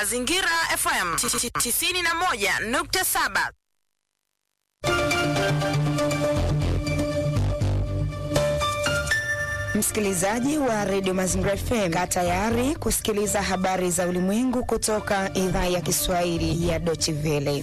Mazingira FM 91.7. Msikilizaji wa redio Mazingira FM, kaa tayari kusikiliza habari za ulimwengu kutoka idhaa ya Kiswahili ya Deutsche Welle.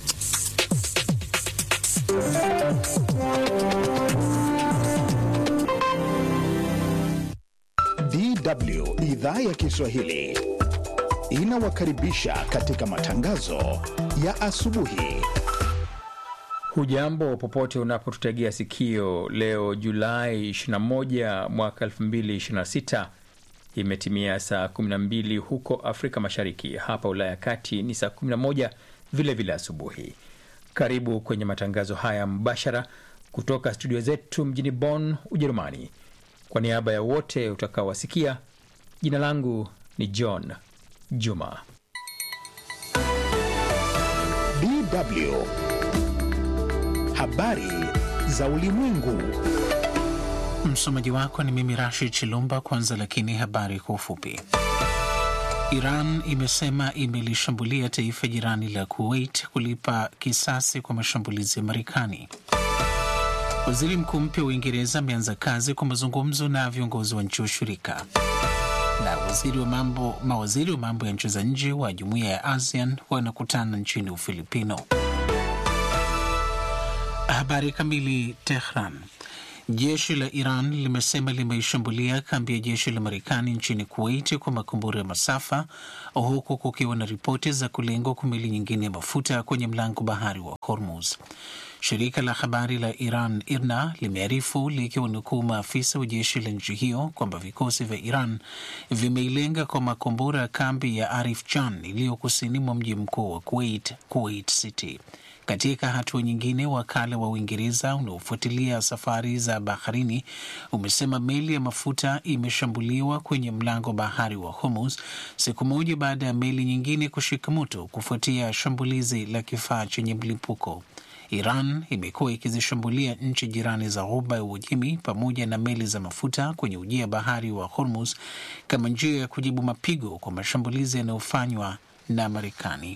DW idhaa ya Kiswahili inawakaribisha katika matangazo ya asubuhi. Hujambo popote unapotutegea sikio. Leo Julai 21 mwaka 2026, imetimia saa 12 huko Afrika Mashariki. Hapa Ulaya ya Kati ni saa 11 vilevile asubuhi. Karibu kwenye matangazo haya mbashara kutoka studio zetu mjini Bonn, Ujerumani. Kwa niaba ya wote utakaowasikia, jina langu ni John Juma. DW habari za ulimwengu. Msomaji wako ni mimi Rashid Chilumba. Kwanza lakini habari kwa ufupi. Iran imesema imelishambulia taifa jirani la Kuwait kulipa kisasi kwa mashambulizi ya Marekani. Waziri mkuu mpya wa Uingereza ameanza kazi kwa mazungumzo na viongozi wa nchi washirika. Na waziri wa mambo, mawaziri wa mambo ya nchi za nje wa jumuiya ya ASEAN wanakutana nchini Ufilipino. Habari kamili. Tehran. Jeshi la Iran limesema limeishambulia kambi ya jeshi la Marekani nchini Kuwait kwa makombora ya masafa, huku kukiwa na ripoti za kulengwa kwa meli nyingine ya mafuta kwenye mlango bahari wa Hormuz. Shirika la habari la Iran IRNA limearifu likiwanukuu maafisa wa jeshi la nchi hiyo kwamba vikosi vya Iran vimeilenga kwa makombora ya kambi ya Arif Jan iliyo kusini mwa mji mkuu wa Kuwait, Kuwait City. Katika hatua nyingine, wakala wa Uingereza unaofuatilia safari za baharini umesema meli ya mafuta imeshambuliwa kwenye mlango bahari wa Hormuz siku moja baada ya meli nyingine kushika moto kufuatia shambulizi la kifaa chenye mlipuko. Iran imekuwa ikizishambulia nchi jirani za Ghuba ya Uajemi pamoja na meli za mafuta kwenye ujia bahari wa Hormuz kama njia ya kujibu mapigo kwa mashambulizi yanayofanywa na Marekani.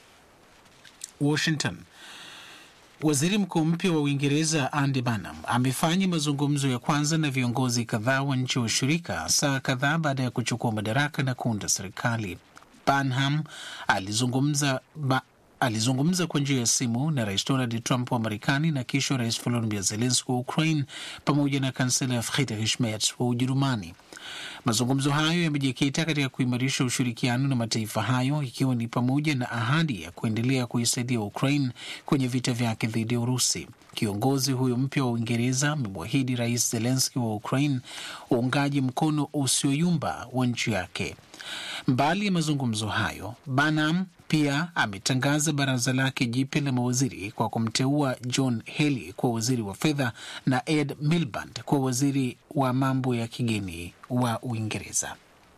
Washington. Waziri mkuu mpya wa Uingereza Andy Burnham amefanya mazungumzo ya kwanza na viongozi kadhaa wa nchi wa ushirika saa kadhaa baada ya kuchukua madaraka na kuunda serikali. Burnham alizungumza ba alizungumza kwa njia ya simu na rais Donald Trump wa Marekani na kisha rais Volodymyr Zelensky wa Ukraine pamoja na kansela Friedrich Merz wa Ujerumani. Mazungumzo hayo yamejikita katika kuimarisha ushirikiano na mataifa hayo ikiwa ni pamoja na ahadi ya kuendelea kuisaidia Ukraine kwenye vita vyake dhidi ya Urusi. Kiongozi huyo mpya wa Uingereza amemwahidi rais Zelensky wa Ukraine uungaji mkono usioyumba wa nchi yake. Mbali ya mazungumzo hayo, Burnham pia ametangaza baraza lake jipya la mawaziri kwa kumteua John Healey kuwa waziri wa fedha na Ed Miliband kuwa waziri wa mambo ya kigeni wa Uingereza.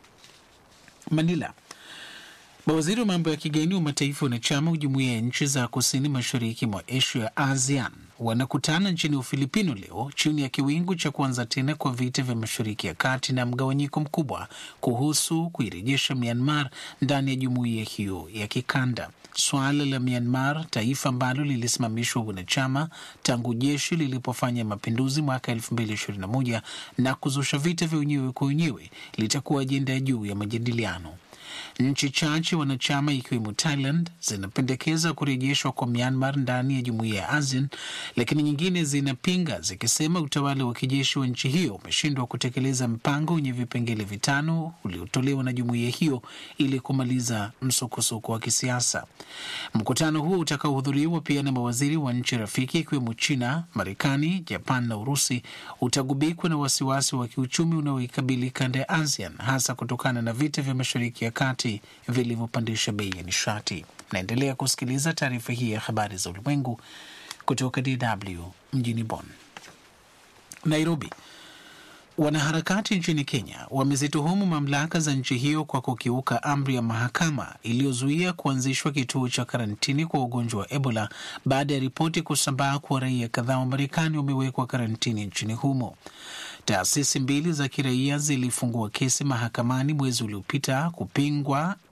Manila. Mawaziri wa mambo ya kigeni wa mataifa wanachama wa jumuiya ya nchi za kusini mashariki mwa Asia, ASEAN, wanakutana nchini Ufilipino leo chini ya kiwingu cha kuanza tena kwa vita vya mashariki ya kati na mgawanyiko mkubwa kuhusu kuirejesha Myanmar ndani ya jumuiya hiyo ya kikanda. Suala la Myanmar, taifa ambalo lilisimamishwa wanachama tangu jeshi lilipofanya mapinduzi mwaka 2021 na kuzusha vita vya wenyewe kwa wenyewe, litakuwa ajenda ya juu ya majadiliano. Nchi chache wanachama ikiwemo Thailand zinapendekeza kurejeshwa kwa Myanmar ndani ya jumuiya ya ASEAN, lakini nyingine zinapinga zikisema utawala wa kijeshi wa nchi hiyo umeshindwa kutekeleza mpango wenye vipengele vitano uliotolewa na jumuiya hiyo ili kumaliza msukosuko wa kisiasa. Mkutano huo utakaohudhuriwa pia na mawaziri wa nchi rafiki ikiwemo China, Marekani, Japan na Urusi utagubikwa na wasiwasi wa kiuchumi unaoikabili kanda ya ASEAN hasa kutokana na vita vya mashariki ya kati vilivyopandisha bei ya nishati. Naendelea kusikiliza taarifa hii ya habari za ulimwengu kutoka DW mjini Bonn. Nairobi. Wanaharakati nchini Kenya wamezituhumu mamlaka za nchi hiyo kwa kukiuka amri ya mahakama iliyozuia kuanzishwa kituo cha karantini kwa ugonjwa wa Ebola baada ya ripoti kusambaa kuwa raia kadhaa wa Marekani wamewekwa karantini nchini humo. Taasisi mbili za kiraia zilifungua kesi mahakamani mwezi uliopita kupingwa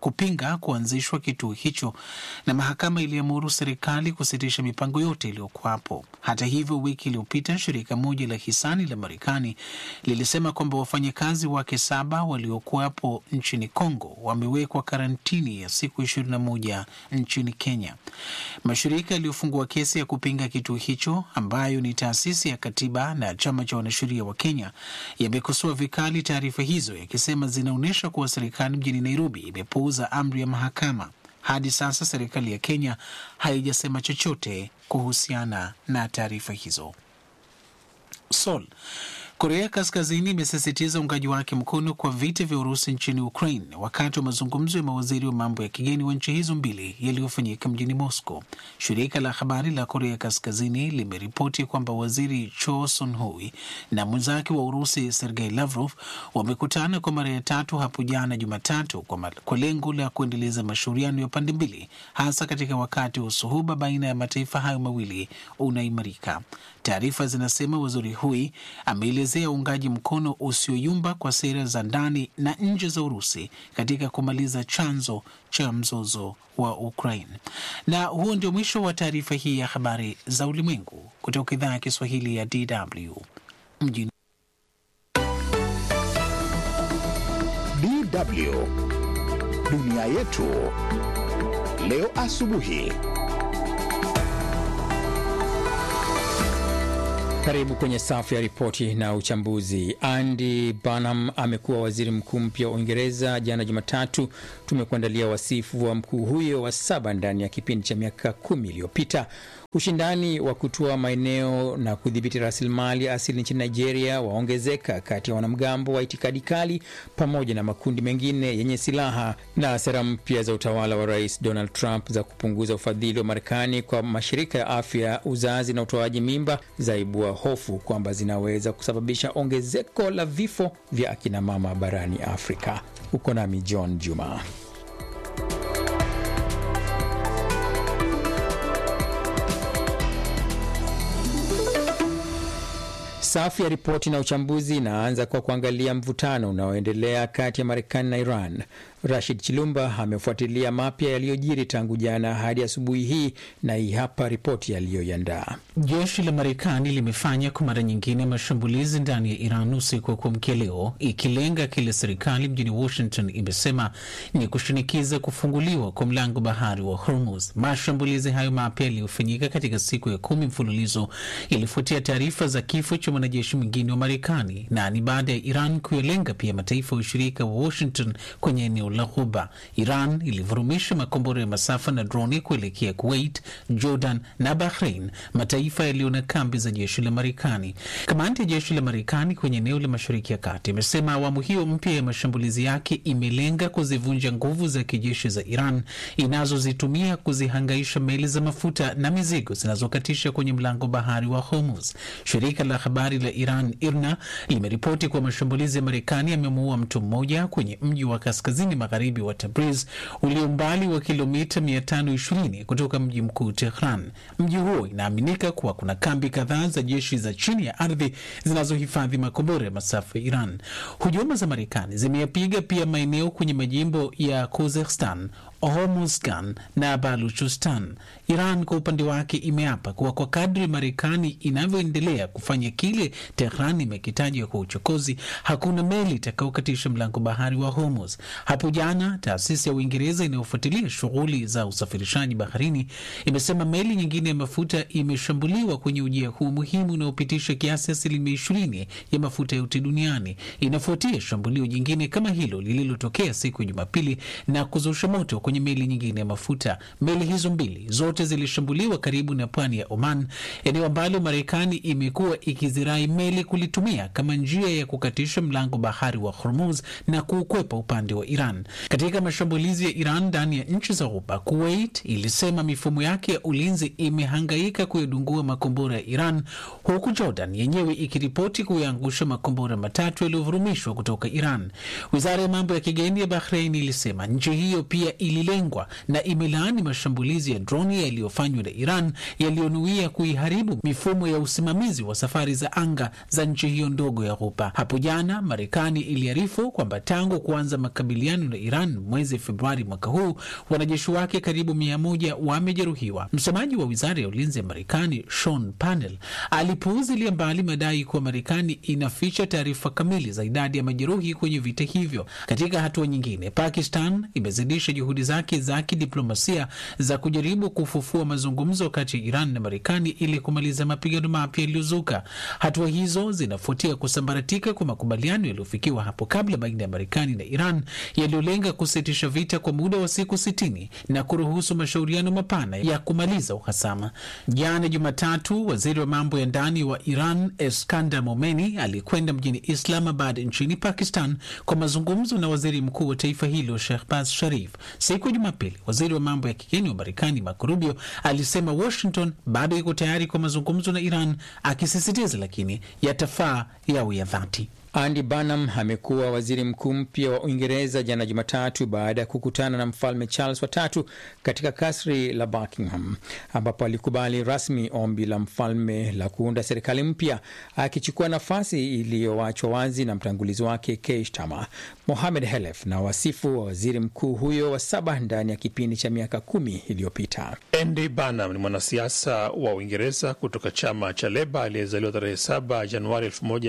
kupinga kuanzishwa kituo hicho, na mahakama iliamuru serikali kusitisha mipango yote iliyokuwapo. Hata hivyo, wiki iliyopita shirika moja la hisani la Marekani lilisema kwamba wafanyakazi wake saba waliokuwapo nchini Kongo wamewekwa karantini ya siku ishirini na moja nchini Kenya. Mashirika yaliyofungua kesi ya kupinga kituo hicho ambayo ni taasisi ya katiba na chama cha wanasheria wa Kenya yamekosoa vikali taarifa hizo yakisema zinaonyesha kuwa serikali mjini Nairobi imepuuza amri ya mahakama. Hadi sasa serikali ya Kenya haijasema chochote kuhusiana na taarifa hizo. Seoul. Korea Kaskazini imesisitiza uungaji wake mkono kwa vita vya Urusi nchini Ukraine wakati wa mazungumzo ya mawaziri wa mambo ya kigeni wa nchi hizo mbili yaliyofanyika mjini Moscow. Shirika la habari la Korea Kaskazini limeripoti kwamba waziri Cho Son Hui na mwenzake wa Urusi Sergei Lavrov wamekutana kwa mara ya tatu hapo jana Jumatatu kwa, kwa lengo la kuendeleza mashauriano ya pande mbili, hasa katika wakati wa usuhuba baina ya mataifa hayo mawili unaimarika. Taarifa zinasema waziri Hui ameelezea uungaji mkono usioyumba kwa sera za ndani na nje za Urusi katika kumaliza chanzo cha mzozo wa Ukraine. Na huo ndio mwisho wa taarifa hii ya habari za ulimwengu kutoka idhaa ya Kiswahili ya DW mjini DW dunia yetu leo asubuhi. Karibu kwenye safu ya ripoti na uchambuzi. Andy Burnham amekuwa waziri mkuu mpya wa Uingereza jana Jumatatu. Tumekuandalia wasifu wa mkuu huyo wa saba ndani ya kipindi cha miaka kumi iliyopita. Ushindani wa kutoa maeneo na kudhibiti rasilimali asili nchini Nigeria waongezeka kati ya wanamgambo wa itikadi kali pamoja na makundi mengine yenye silaha, na sera mpya za utawala wa Rais Donald Trump za kupunguza ufadhili wa Marekani kwa mashirika ya afya, uzazi na utoaji mimba zaibua hofu kwamba zinaweza kusababisha ongezeko la vifo vya akinamama barani Afrika. Uko nami John Juma. Safu ya ripoti na uchambuzi inaanza kwa kuangalia mvutano unaoendelea kati ya Marekani na Iran. Rashid Chilumba amefuatilia mapya yaliyojiri tangu jana hadi asubuhi hii, na hii hapa ripoti aliyoiandaa. Jeshi la Marekani limefanya kwa mara nyingine mashambulizi ndani ya Iran usiku wa kuamkia leo, ikilenga kile serikali mjini Washington imesema ni kushinikiza kufunguliwa kwa mlango bahari wa Hormuz. Mashambulizi hayo mapya yaliyofanyika katika siku ya kumi mfululizo ilifuatia taarifa za kifo cha mwanajeshi mwingine wa Marekani na ni baada ya Iran kuyalenga pia mataifa ya ushirika wa Washington kwenye eneo la Ghuba. Iran ilivurumisha makombora ya masafa na droni kuelekea Kuwait, Jordan na Bahrain, mataifa yaliyo na kambi za jeshi la Marekani. Kamandi ya jeshi la Marekani kwenye eneo la Mashariki ya Kati imesema awamu hiyo mpya ya mashambulizi yake imelenga kuzivunja nguvu za kijeshi za Iran inazozitumia kuzihangaisha meli za mafuta na mizigo zinazokatisha kwenye mlango bahari wa Hormuz. Shirika la habari la Iran IRNA limeripoti kuwa mashambulizi ya Marekani yamemuua mtu mmoja kwenye mji wa kaskazini magharibi wa Tabriz ulio umbali wa kilomita 520 kutoka mji mkuu Tehran. Mji huo inaaminika kuwa kuna kambi kadhaa za jeshi za chini ya ardhi zinazohifadhi makombora ya masafa ya Iran. Hujuma za Marekani zimeyapiga pia maeneo kwenye majimbo ya Khuzestan, Hormuzgan na Baluchistan. Iran kwa upande wake imeapa kuwa kwa kadri Marekani inavyoendelea kufanya kile Tehran imekitaja kwa uchokozi, hakuna meli itakayokatisha mlango bahari wa Hormuz. Hapo jana taasisi ya Uingereza inayofuatilia shughuli za usafirishaji baharini imesema meli nyingine ya mafuta imeshambuliwa kwenye ujia huu muhimu unaopitisha kiasi asilimia ishirini ya mafuta yote duniani. Inafuatia shambulio jingine kama hilo lililotokea siku ya Jumapili na kuzusha moto kwenye meli nyingine ya mafuta. Meli hizo mbili zote zilishambuliwa karibu na pwani ya Oman, eneo ambalo Marekani imekuwa ikizirai meli kulitumia kama njia ya kukatisha mlango bahari wa Hormuz na kuukwepa upande wa Iran. Katika mashambulizi ya Iran ndani ya nchi za Ghuba, Kuwait ilisema mifumo yake ya ulinzi imehangaika kuyadungua makombora ya Iran, huku Jordan yenyewe ikiripoti kuyaangusha makombora matatu yaliyovurumishwa kutoka Iran. Wizara ya mambo ya kigeni ya Bahrein ilisema nchi hiyo pia ili ililengwa na imelaani mashambulizi ya droni yaliyofanywa na Iran yaliyonuia kuiharibu mifumo ya usimamizi wa safari za anga za nchi hiyo ndogo ya Ghuba. Hapo jana Marekani iliarifu kwamba tangu kuanza makabiliano na Iran mwezi Februari mwaka huu wanajeshi wake karibu mia moja wamejeruhiwa. Msemaji wa wizara ya ulinzi ya Marekani Sean Parnell alipuuzilia mbali madai kuwa Marekani inaficha taarifa kamili za idadi ya majeruhi kwenye vita hivyo. Katika hatua nyingine, Pakistan imezidisha juhudi zake za kidiplomasia za kujaribu kufufua mazungumzo kati ya Iran na Marekani ili kumaliza mapigano mapya yaliyozuka. Hatua hizo zinafuatia kusambaratika kwa makubaliano yaliyofikiwa hapo kabla baina ya Marekani na Iran yaliyolenga kusitisha vita kwa muda wa siku sitini na kuruhusu mashauriano mapana ya kumaliza uhasama. Jana Jumatatu, waziri wa mambo ya ndani wa Iran Eskandar Momeni alikwenda mjini Islamabad nchini Pakistan kwa mazungumzo na waziri mkuu wa taifa hilo Shehbaz Sharif. Siku ya Jumapili, waziri wa mambo ya kigeni wa Marekani Marco Rubio alisema Washington bado iko tayari kwa mazungumzo na Iran, akisisitiza lakini yatafaa yawe ya dhati. Andy Burnham amekuwa waziri mkuu mpya wa Uingereza jana Jumatatu baada ya kukutana na mfalme Charles watatu katika kasri la Buckingham, ambapo alikubali rasmi ombi la mfalme la kuunda serikali mpya, akichukua nafasi iliyoachwa wazi na mtangulizi wake Keir Starmer. Mohamed Helef na wasifu wa waziri mkuu huyo wa saba ndani ya kipindi cha miaka kumi iliyopita. Andy Burnham ni mwanasiasa wa Uingereza kutoka chama cha Leba aliyezaliwa tarehe 7 Januari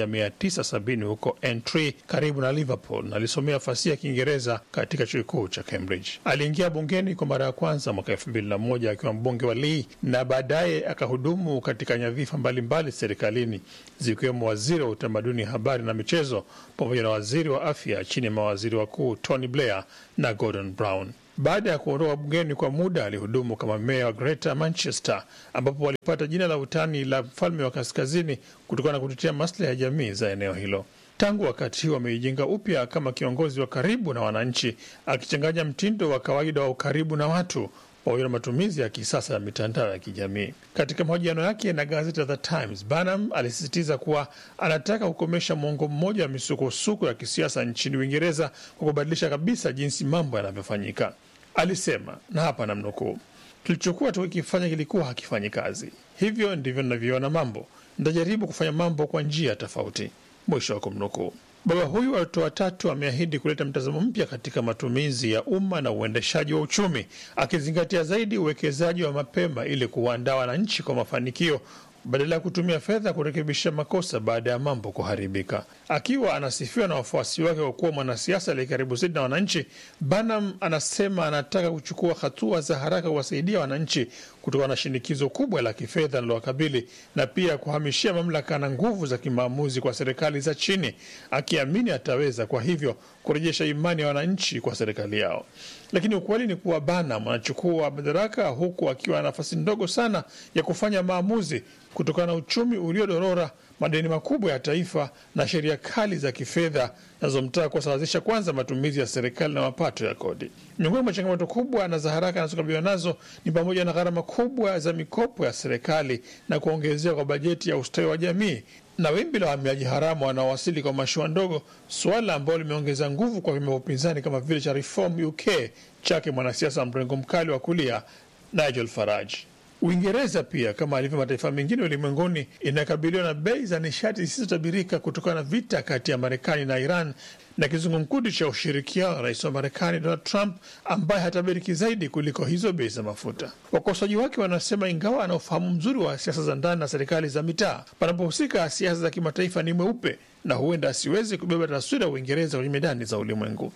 1970 huko Aintree karibu na Liverpool na alisomea fasihi ya Kiingereza katika chuo kikuu cha Cambridge. Aliingia bungeni kwa mara ya kwanza mwaka elfu mbili na moja akiwa mbunge wa Lee na baadaye akahudumu katika nyadhifa mbalimbali serikalini zikiwemo waziri wa utamaduni, habari na michezo pamoja na waziri wa afya chini ya mawaziri wakuu Tony Blair na Gordon Brown. Baada ya kuondoka bungeni kwa muda, alihudumu kama meya wa Greater Manchester, ambapo walipata jina la utani la mfalme wa kaskazini kutokana na kutetea maslahi ya jamii za eneo hilo. Tangu wakati huo ameijenga upya kama kiongozi wa karibu na wananchi, akichanganya mtindo wa kawaida wa ukaribu na watu pamoja na matumizi ya kisasa ya mitandao ya kijamii. Katika mahojiano yake na gazeti la The Times, Burnham alisisitiza kuwa anataka kukomesha mwongo mmoja wa misukosuko ya kisiasa nchini Uingereza kwa kubadilisha kabisa jinsi mambo yanavyofanyika. Alisema, na hapa namnukuu, tulichokuwa tukikifanya kilikuwa hakifanyi kazi, hivyo ndivyo ninavyoona mambo. Nitajaribu kufanya mambo kwa njia tofauti, mwisho wa kumnukuu. Baba huyu wa watoto watatu ameahidi kuleta mtazamo mpya katika matumizi ya umma na uendeshaji wa uchumi, akizingatia zaidi uwekezaji wa mapema ili kuwaandaa wananchi kwa mafanikio badala ya kutumia fedha kurekebisha makosa baada ya mambo kuharibika. Akiwa anasifiwa na wafuasi wake kwa kuwa mwanasiasa aliye karibu zaidi na wananchi, Burnham anasema anataka kuchukua hatua za haraka kuwasaidia wananchi kutokana na shinikizo kubwa la kifedha linalowakabili na pia kuhamishia mamlaka na nguvu za kimaamuzi kwa serikali za chini, akiamini ataweza kwa hivyo kurejesha imani ya wananchi kwa serikali yao. Lakini ukweli ni kuwa Burnham anachukua madaraka huku akiwa na nafasi ndogo sana ya kufanya maamuzi kutokana na uchumi uliodorora, madeni makubwa ya taifa na sheria kali za kifedha zinazomtaka kuwasawazisha kwanza matumizi ya serikali na mapato ya kodi. Miongoni mwa changamoto kubwa na za haraka anazokabiliwa nazo ni pamoja na gharama kubwa za mikopo ya serikali na kuongezeka kwa bajeti ya ustawi wa jamii na wimbi la wahamiaji haramu wanaowasili kwa mashua ndogo, suala ambalo limeongeza nguvu kwa vyama vya upinzani kama vile cha Reform UK chake mwanasiasa wa mrengo mkali wa kulia Nigel Farage. Uingereza pia kama alivyo mataifa mengine ulimwenguni inakabiliwa na bei za nishati zisizotabirika kutokana na vita kati ya Marekani na Iran na kizungumkuti cha ushirikiano na rais wa Marekani Donald Trump ambaye hatabiriki zaidi kuliko hizo bei za mafuta. Wakosoaji wake wanasema ingawa ana ufahamu mzuri wa siasa za ndani na serikali za mitaa, panapohusika siasa za kimataifa ni mweupe na huenda asiwezi kubeba taswira ya Uingereza kwenye medani za ulimwengu.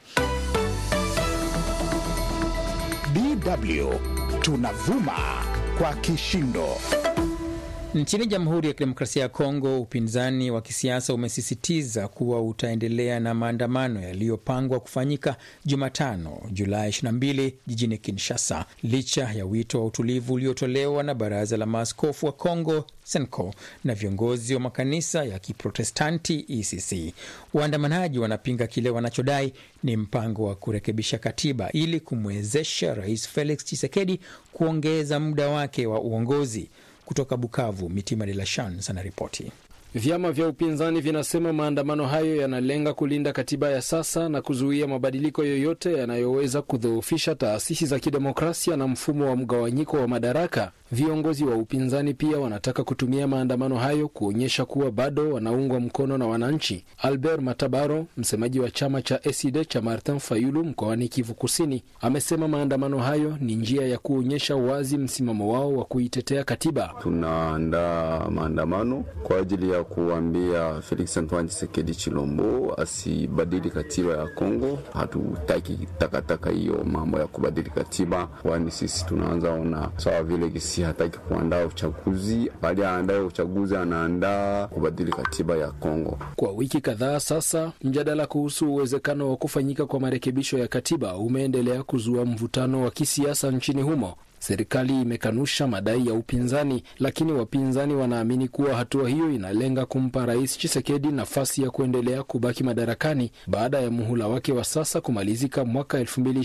DW tunavuma kwa kishindo. Nchini Jamhuri ya Kidemokrasia ya Kongo, upinzani wa kisiasa umesisitiza kuwa utaendelea na maandamano yaliyopangwa kufanyika Jumatano, Julai 22 jijini Kinshasa, licha ya wito wa utulivu uliotolewa na Baraza la Maaskofu wa Kongo SENCO na viongozi wa makanisa ya Kiprotestanti ECC. Waandamanaji wanapinga kile wanachodai ni mpango wa kurekebisha katiba ili kumwezesha Rais Felix Tshisekedi kuongeza muda wake wa uongozi. Kutoka Bukavu, Mitima de la Chans anaripoti. Vyama vya upinzani vinasema maandamano hayo yanalenga kulinda katiba ya sasa na kuzuia mabadiliko yoyote yanayoweza kudhoofisha taasisi za kidemokrasia na mfumo wa mgawanyiko wa madaraka. Viongozi wa upinzani pia wanataka kutumia maandamano hayo kuonyesha kuwa bado wanaungwa mkono na wananchi. Albert Matabaro, msemaji wa chama cha ESID cha Martin Fayulu mkoani Kivu Kusini, amesema maandamano hayo ni njia ya kuonyesha wazi msimamo wao wa kuitetea katiba. Tunaandaa maandamano kwa ajili ya kuambia Felix Antoine Tshisekedi Chilombo asibadili katiba ya Kongo. Hatutaki takataka hiyo mambo ya kubadili katiba, kwani sisi tunaanza ona sawa vile kisi hataki kuandaa uchaguzi, bali aandae uchaguzi, anaandaa kubadili katiba ya Kongo. Kwa wiki kadhaa sasa, mjadala kuhusu uwezekano wa kufanyika kwa marekebisho ya katiba umeendelea kuzua mvutano wa kisiasa nchini humo. Serikali imekanusha madai ya upinzani, lakini wapinzani wanaamini kuwa hatua hiyo inalenga kumpa Rais Chisekedi nafasi ya kuendelea kubaki madarakani baada ya muhula wake wa sasa kumalizika mwaka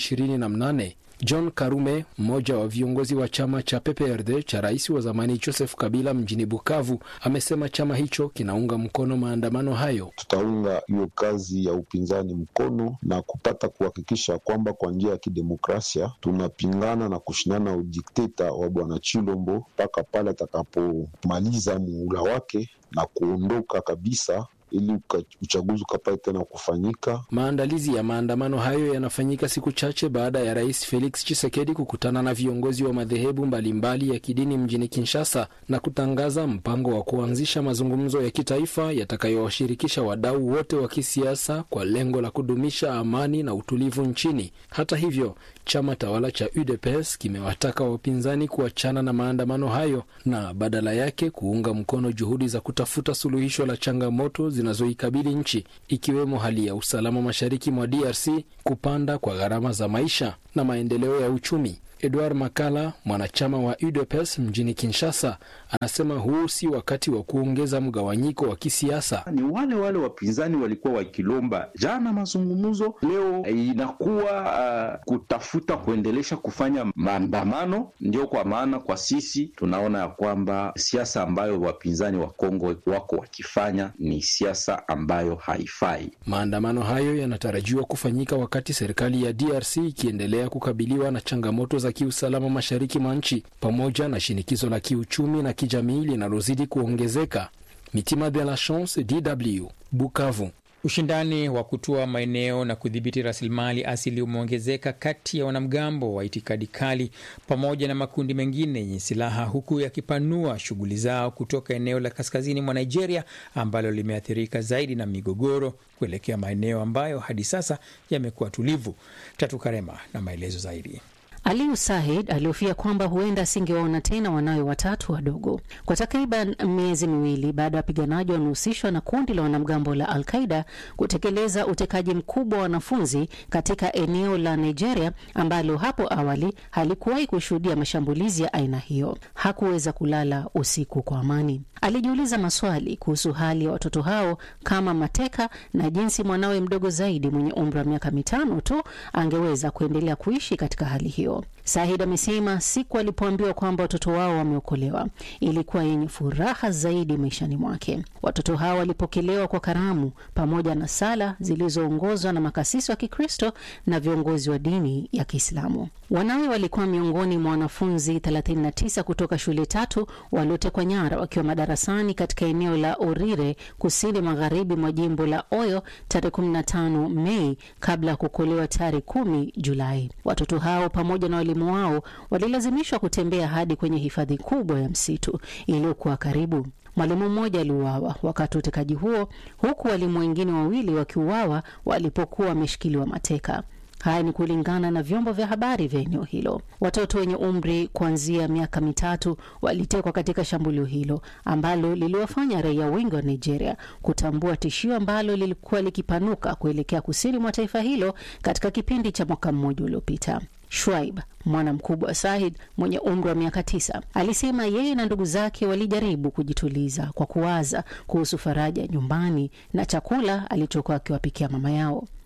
2028. John Karume, mmoja wa viongozi wa chama cha PPRD cha rais wa zamani Joseph Kabila mjini Bukavu, amesema chama hicho kinaunga mkono maandamano hayo. Tutaunga hiyo kazi ya upinzani mkono na kupata kuhakikisha kwamba kwa njia ya kidemokrasia tunapingana na kushindana udikteta wa bwana Chilombo mpaka pale atakapomaliza muhula wake na kuondoka kabisa ili uchaguzi ukapate tena kufanyika. Maandalizi ya maandamano hayo yanafanyika siku chache baada ya rais Felix Tshisekedi kukutana na viongozi wa madhehebu mbalimbali ya kidini mjini Kinshasa na kutangaza mpango wa kuanzisha mazungumzo ya kitaifa yatakayowashirikisha wadau wote wa kisiasa kwa lengo la kudumisha amani na utulivu nchini. Hata hivyo, chama tawala cha UDPS kimewataka wapinzani kuachana na maandamano hayo na badala yake kuunga mkono juhudi za kutafuta suluhisho la changamoto zinazoikabili nchi ikiwemo hali ya usalama mashariki mwa DRC, kupanda kwa gharama za maisha na maendeleo ya uchumi. Edward Makala, mwanachama wa UDPS mjini Kinshasa, anasema huu si wakati wa kuongeza mgawanyiko wa kisiasa. Ni wale wale wapinzani walikuwa wakilomba jana mazungumzo, leo inakuwa uh, kutafuta kuendelesha kufanya maandamano. Ndio kwa maana kwa sisi tunaona ya kwamba siasa ambayo wapinzani wa Kongo wako wakifanya ni siasa ambayo haifai. Maandamano hayo yanatarajiwa kufanyika wakati serikali ya DRC ikiendelea kukabiliwa na changamoto za kiusalama mashariki mwa nchi pamoja na shinikizo la kiuchumi na kijamii linalozidi kuongezeka. Mitima de la Chance, DW, Bukavu. Ushindani wa kutoa maeneo na kudhibiti rasilimali asili umeongezeka kati ya wanamgambo wa itikadi kali pamoja na makundi mengine yenye silaha huku yakipanua shughuli zao kutoka eneo la kaskazini mwa Nigeria ambalo limeathirika zaidi na migogoro kuelekea maeneo ambayo hadi sasa yamekuwa tulivu. Tatu Karema na maelezo zaidi. Aliyu Sahid alihofia kwamba huenda asingewaona tena wanawe watatu wadogo kwa takriban miezi miwili baada ya wapiganaji wanaohusishwa na kundi la wanamgambo la Al Qaida kutekeleza utekaji mkubwa wa wanafunzi katika eneo la Nigeria ambalo hapo awali halikuwahi kushuhudia mashambulizi ya aina hiyo. Hakuweza kulala usiku kwa amani. Alijiuliza maswali kuhusu hali ya watoto hao kama mateka na jinsi mwanawe mdogo zaidi mwenye umri wa miaka mitano tu angeweza kuendelea kuishi katika hali hiyo. Sahid amesema siku alipoambiwa kwamba watoto wao wameokolewa ilikuwa yenye furaha zaidi maishani mwake. Watoto hao walipokelewa kwa karamu pamoja na sala zilizoongozwa na makasisi wa Kikristo na viongozi wa dini ya Kiislamu. Wanawe walikuwa miongoni mwa wanafunzi 39 kutoka shule tatu waliotekwa nyara wakiwa madarasani katika eneo la Orire, kusini magharibi mwa jimbo la Oyo tarehe 15 Mei, kabla ya kuokolewa tarehe 10 Julai. Watoto hao pamoja na walimu wao walilazimishwa kutembea hadi kwenye hifadhi kubwa ya msitu iliyokuwa karibu. Mwalimu mmoja aliuawa wakati wa utekaji huo, huku walimu wengine wawili wakiuawa walipokuwa wameshikiliwa mateka. Haya ni kulingana na vyombo vya habari vya eneo hilo. Watoto wenye umri kuanzia miaka mitatu walitekwa katika shambulio hilo ambalo liliwafanya raia wengi wa Nigeria kutambua tishio ambalo lilikuwa likipanuka kuelekea kusini mwa taifa hilo katika kipindi cha mwaka mmoja uliopita. Shwaib, mwana mkubwa wa Sahid mwenye umri wa miaka tisa, alisema yeye na ndugu zake walijaribu kujituliza kwa kuwaza kuhusu faraja nyumbani na chakula alichokuwa akiwapikia mama yao.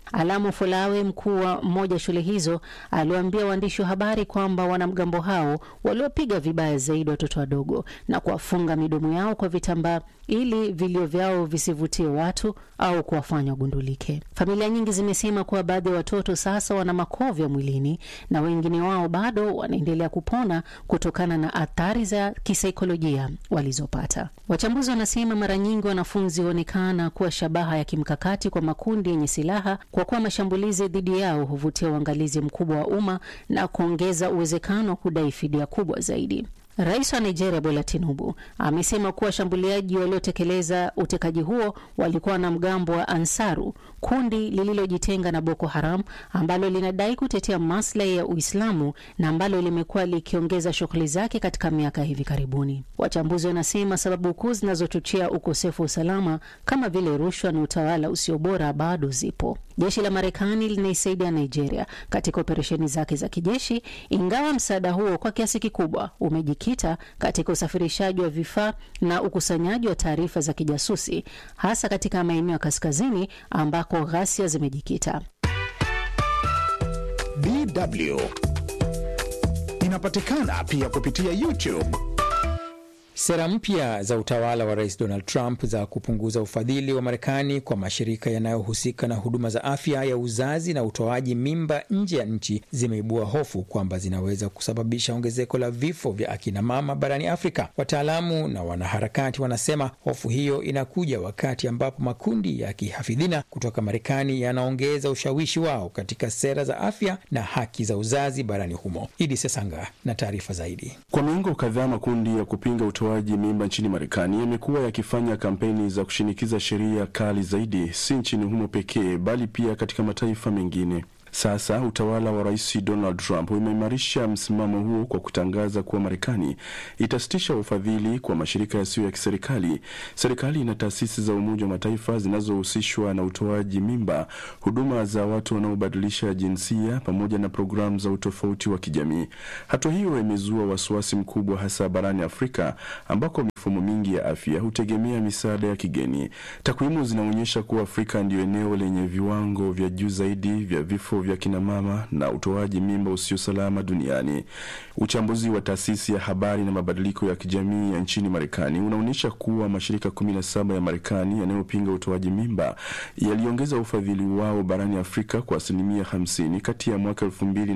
Alamu Folawe, mkuu wa mmoja shule hizo, aliwaambia waandishi wa habari kwamba wanamgambo hao waliopiga vibaya zaidi watoto wadogo na kuwafunga midomo yao kwa vitambaa ili vilio vyao visivutie watu au kuwafanya wagundulike. Familia nyingi zimesema kuwa baadhi ya watoto sasa wana makovya mwilini na wengine wao bado wanaendelea kupona kutokana na athari za kisaikolojia walizopata. Wachambuzi wanasema mara nyingi wanafunzi huonekana kuwa shabaha ya kimkakati kwa makundi yenye silaha kwa kuwa mashambulizi dhidi yao huvutia uangalizi mkubwa wa umma na kuongeza uwezekano wa kudai fidia kubwa zaidi. Rais wa Nigeria Bola Tinubu amesema kuwa washambuliaji waliotekeleza utekaji huo walikuwa wanamgambo wa Ansaru, kundi lililojitenga na Boko Haram ambalo linadai kutetea maslahi ya Uislamu na ambalo limekuwa likiongeza shughuli zake katika miaka hivi karibuni. Wachambuzi wanasema sababu kuu zinazochochea ukosefu wa usalama kama vile rushwa na utawala usio bora bado zipo. Jeshi la Marekani linaisaidia Nigeria katika operesheni zake za kijeshi, ingawa msaada huo kwa kiasi kikubwa umejikita katika usafirishaji wa vifaa na ukusanyaji wa taarifa za kijasusi, hasa katika maeneo ya kaskazini ambako ghasia zimejikita. DW inapatikana pia kupitia YouTube. Sera mpya za utawala wa rais Donald Trump za kupunguza ufadhili wa Marekani kwa mashirika yanayohusika na huduma za afya ya uzazi na utoaji mimba nje ya nchi zimeibua hofu kwamba zinaweza kusababisha ongezeko la vifo vya akina mama barani Afrika. Wataalamu na wanaharakati wanasema hofu hiyo inakuja wakati ambapo makundi ya kihafidhina kutoka Marekani yanaongeza ushawishi wao katika sera za afya na haki za uzazi barani humo. Idi Sesanga na taarifa zaidi. Kwa miongo kadhaa makundi ya kupinga utoaji mimba nchini Marekani yamekuwa yakifanya kampeni za kushinikiza sheria kali zaidi, si nchini humo pekee, bali pia katika mataifa mengine. Sasa utawala wa rais Donald Trump umeimarisha msimamo huo kwa kutangaza kuwa Marekani itasitisha ufadhili kwa mashirika yasiyo ya kiserikali, serikali na taasisi za Umoja wa Mataifa zinazohusishwa na utoaji mimba, huduma za watu wanaobadilisha jinsia, pamoja na programu za utofauti wa kijamii. Hatua hiyo imezua wasiwasi mkubwa, hasa barani Afrika ambako mifumo mingi ya afya hutegemea misaada ya kigeni. Takwimu zinaonyesha kuwa Afrika ndiyo eneo lenye viwango vya juu zaidi vya vifo vya kinamama na utoaji mimba usio salama duniani. Uchambuzi wa taasisi ya habari na mabadiliko ya kijamii ya nchini Marekani unaonyesha kuwa mashirika 17 ya Marekani yanayopinga utoaji mimba yaliongeza ufadhili wao barani Afrika kwa asilimia 50 kati ya mwaka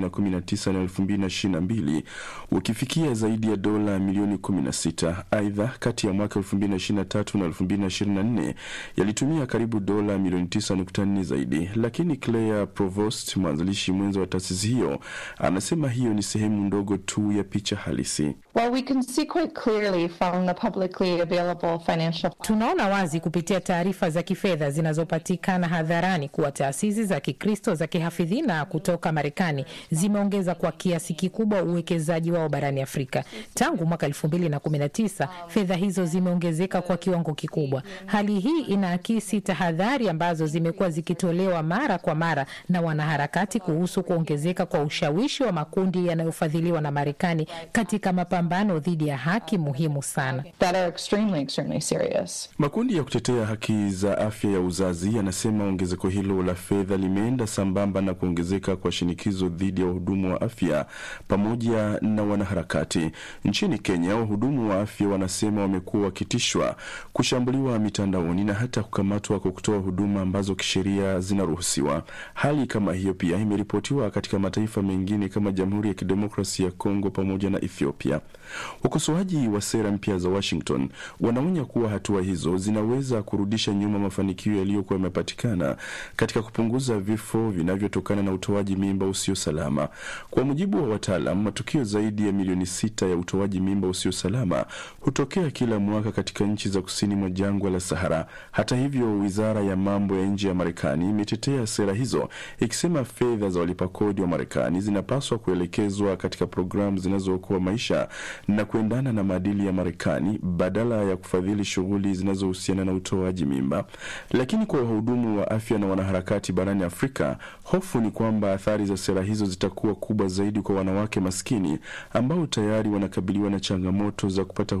2019 na 2022 ukifikia zaidi ya dola milioni 16. Aidha, kati ya mwaka 2023 na 2024 yalitumia karibu dola milioni 9.4 zaidi, lakini Claire Provost mwanzilishi mwenza wa taasisi hiyo anasema hiyo ni sehemu ndogo tu ya picha halisi. Well, we can see quite clearly from the publicly available financial... Tunaona wazi kupitia taarifa za kifedha zinazopatikana hadharani kuwa taasisi za Kikristo za kihafidhina kutoka Marekani zimeongeza kwa kiasi kikubwa uwekezaji wao barani Afrika. Tangu mwaka elfu mbili na kumi na tisa fedha hizo zimeongezeka kwa kiwango kikubwa. Hali hii inaakisi tahadhari ambazo zimekuwa zikitolewa mara kwa mara na wanaharakati kuhusu kuongezeka kwa ushawishi wa makundi yanayofadhiliwa na Marekani katika mapambano dhidi ya haki muhimu sana. that are extremely, extremely serious. Makundi ya kutetea haki za afya ya uzazi yanasema ongezeko hilo la fedha limeenda sambamba na kuongezeka kwa shinikizo dhidi ya wahudumu wa afya pamoja na wanaharakati. Nchini Kenya, wahudumu wa afya wanasema wamekuwa wakitishwa, kushambuliwa mitandaoni na hata kukamatwa kwa kutoa huduma ambazo kisheria zinaruhusiwa. Hali kama hiyo pia imeripotiwa katika mataifa mengine kama Jamhuri ya Kidemokrasia ya Kongo pamoja na Ethiopia. Wakosoaji wa sera mpya za Washington wanaonya kuwa hatua hizo zinaweza kurudisha nyuma mafanikio yaliyokuwa yamepatikana katika kupunguza vifo vinavyotokana na utoaji mimba usio salama. Kwa mujibu wa wataalam, matukio zaidi ya milioni sita ya utoaji mimba usio salama hutokea kila mwaka katika nchi za kusini mwa jangwa la Sahara. Hata hivyo, wizara ya mambo ya nje ya Marekani imetetea sera hizo ikisema fedha za walipa kodi wa Marekani zinapaswa kuelekezwa katika programu zinazookoa maisha na kuendana na maadili ya Marekani badala ya kufadhili shughuli zinazohusiana na utoaji mimba. Lakini kwa wahudumu wa afya na wanaharakati barani Afrika, hofu ni kwamba athari za sera hizo zitakuwa kubwa zaidi kwa wanawake maskini ambao tayari wanakabiliwa na changamoto za kupata huduma salama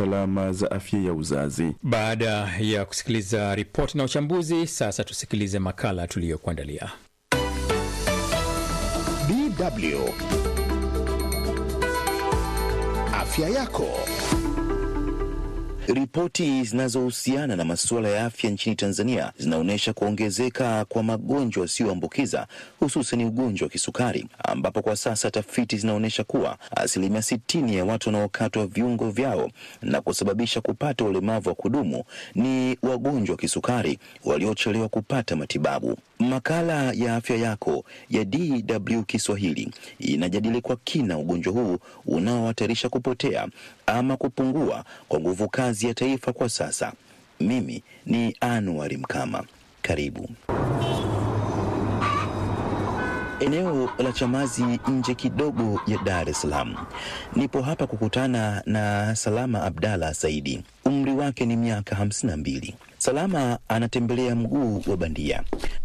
alama za afya ya uzazi. Baada ya kusikiliza ripoti na uchambuzi, sasa tusikilize makala tuliyokuandalia. DW afya yako. Ripoti zinazohusiana na masuala ya afya nchini Tanzania zinaonyesha kuongezeka kwa magonjwa yasiyoambukiza hususan ugonjwa wa kisukari, ambapo kwa sasa tafiti zinaonyesha kuwa asilimia sitini ya watu wanaokatwa viungo vyao na kusababisha kupata ulemavu wa kudumu ni wagonjwa wa kisukari waliochelewa kupata matibabu. Makala ya afya yako ya DW Kiswahili inajadili kwa kina ugonjwa huu unaohatarisha kupotea ama kupungua kwa nguvu kazi ya taifa kwa sasa. Mimi ni Anuari Mkama, karibu. Eneo la Chamazi nje kidogo ya Dar es Salaam. Nipo hapa kukutana na Salama Abdalla Saidi. Umri wake ni miaka hamsini na mbili. Salama anatembelea mguu wa bandia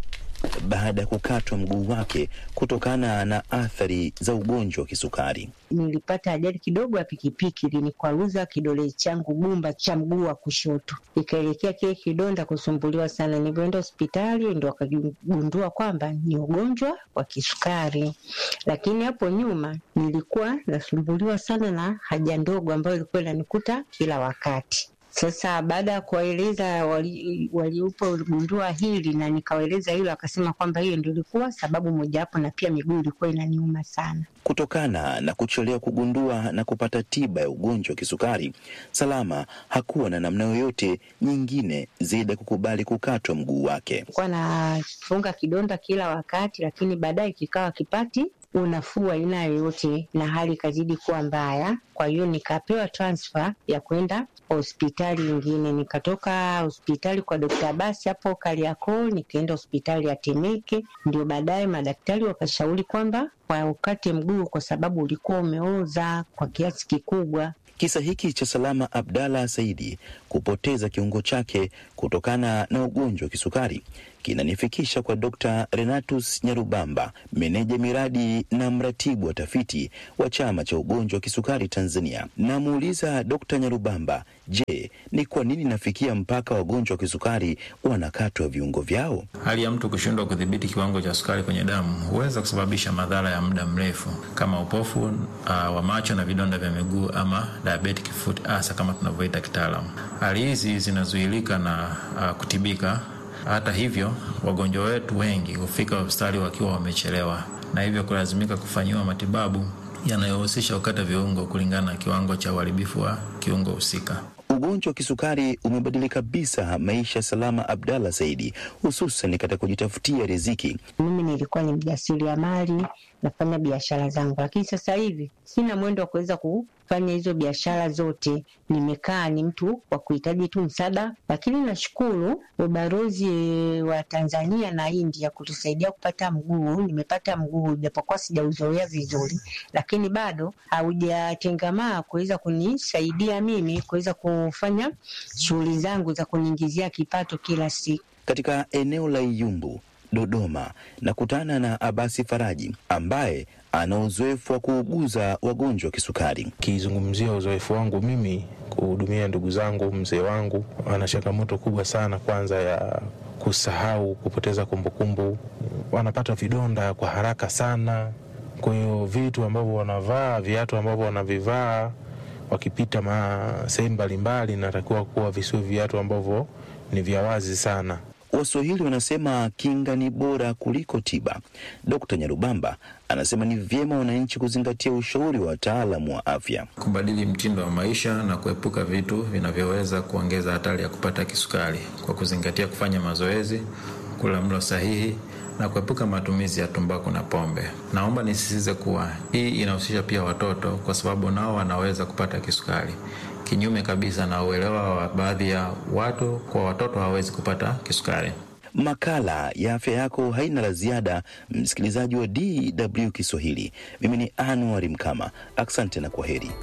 baada ya kukatwa mguu wake kutokana na athari za ugonjwa wa kisukari. Nilipata ajali kidogo ya pikipiki, linikwaruza kidole changu gumba cha mguu wa kushoto, ikaelekea kile kidonda kusumbuliwa sana. Nilivyoenda hospitali ndo wakagundua kwamba ni ugonjwa wa kisukari, lakini hapo nyuma nilikuwa nasumbuliwa sana na haja ndogo ambayo ilikuwa inanikuta kila wakati. Sasa baada ya kuwaeleza waliopo wali gundua hili na nikawaeleza hilo, akasema kwamba hiyo ndio ilikuwa sababu mojawapo, na pia miguu ilikuwa inaniuma sana. Kutokana na kuchelewa kugundua na kupata tiba ya ugonjwa wa kisukari, Salama hakuwa na namna yoyote nyingine zaidi ya kukubali kukatwa mguu wake. Nilikuwa nafunga kidonda kila wakati, lakini baadaye kikawa kipati unafuu aina yoyote na hali ikazidi kuwa mbaya. Kwa hiyo nikapewa transfer ya kwenda hospitali nyingine. Nikatoka hospitali kwa Dokta Abasi hapo Kariakoo, nikaenda hospitali ya Temeke. Ndio baadaye madaktari wakashauri kwamba kwa ukate mguu kwa sababu ulikuwa umeoza kwa kiasi kikubwa. Kisa hiki cha Salama Abdalla Saidi kupoteza kiungo chake kutokana na ugonjwa wa kisukari kinanifikisha kwa Dr. Renatus Nyarubamba, meneja miradi na mratibu wa tafiti wa chama cha ugonjwa wa kisukari Tanzania. Namuuliza Dr. Nyarubamba, je, ni kwa nini nafikia mpaka wagonjwa wa kisukari wanakatwa viungo vyao? Hali ya mtu kushindwa kudhibiti kiwango cha sukari kwenye damu huweza kusababisha madhara ya muda mrefu kama upofu uh, wa macho na vidonda vya miguu ama diabetic foot ulcer kama tunavyoita kitaalamu. Hali hizi zinazuilika na uh, kutibika hata hivyo, wagonjwa wetu wengi hufika hospitali wakiwa wamechelewa na hivyo kulazimika kufanyiwa matibabu yanayohusisha kukata viungo kulingana na kiwango cha uharibifu wa kiungo husika. Ugonjwa wa kisukari umebadili kabisa maisha ya Salama Abdalla Saidi, hususan katika kujitafutia riziki. Mimi nilikuwa ni mjasiriamali, nafanya biashara zangu, lakini sasa hivi sina mwendo wa kuweza kufanya hizo biashara zote. Nimekaa ni mtu wa kuhitaji tu msaada, lakini nashukuru ubalozi wa Tanzania na India kutusaidia kupata mguu. Nimepata mguu japokuwa sijauzoea vizuri, lakini bado haujatengamaa kuweza kunisaidia mimi kuweza kufanya shughuli zangu za kuniingizia kipato kila siku. Katika eneo la Iyumbu, Dodoma, nakutana na Abasi Faraji ambaye ana uzoefu wa kuuguza wagonjwa wa kisukari. Kizungumzia uzoefu wangu mimi kuhudumia ndugu zangu, mzee wangu ana changamoto kubwa sana, kwanza ya kusahau, kupoteza kumbukumbu, wanapata vidonda kwa haraka sana. Kwa hiyo vitu ambavyo wanavaa, viatu ambavyo wanavivaa wakipita sehemu mbalimbali, natakiwa kuwa visiwe viatu ambavyo ni vya wazi sana. Waswahili wanasema kinga ni bora kuliko tiba. Dkt. Nyarubamba anasema ni vyema wananchi kuzingatia ushauri wa wataalamu wa afya, kubadili mtindo wa maisha na kuepuka vitu vinavyoweza kuongeza hatari ya kupata kisukari kwa kuzingatia kufanya mazoezi, kula mlo sahihi na kuepuka matumizi ya tumbaku na pombe. Naomba nisisitize kuwa hii inahusisha pia watoto, kwa sababu nao wanaweza kupata kisukari kinyume kabisa na uelewa wa baadhi ya watu, kwa watoto hawawezi kupata kisukari. Makala ya afya yako haina la ziada, msikilizaji wa DW Kiswahili. Mimi ni Anuari Mkama, asante na kwa heri.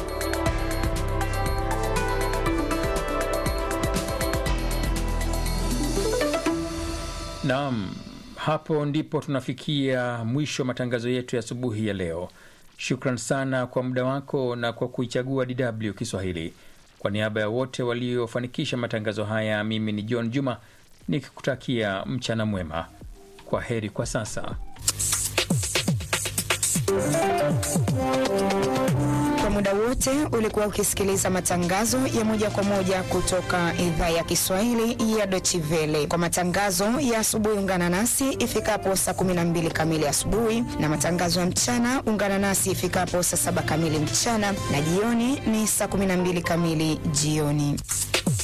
Naam, hapo ndipo tunafikia mwisho wa matangazo yetu ya asubuhi ya leo. Shukran sana kwa muda wako na kwa kuichagua DW Kiswahili. Kwa niaba ya wote waliofanikisha matangazo haya, mimi ni John Juma nikikutakia mchana mwema. Kwa heri kwa sasa. Kwa muda wote ulikuwa ukisikiliza matangazo ya moja kwa moja kutoka idhaa ya Kiswahili ya Deutsche Welle. Kwa matangazo ya asubuhi, ungana nasi ifikapo saa 12 kamili asubuhi, na matangazo ya mchana ungana nasi ifikapo saa saba kamili mchana, na jioni ni saa 12 kamili jioni.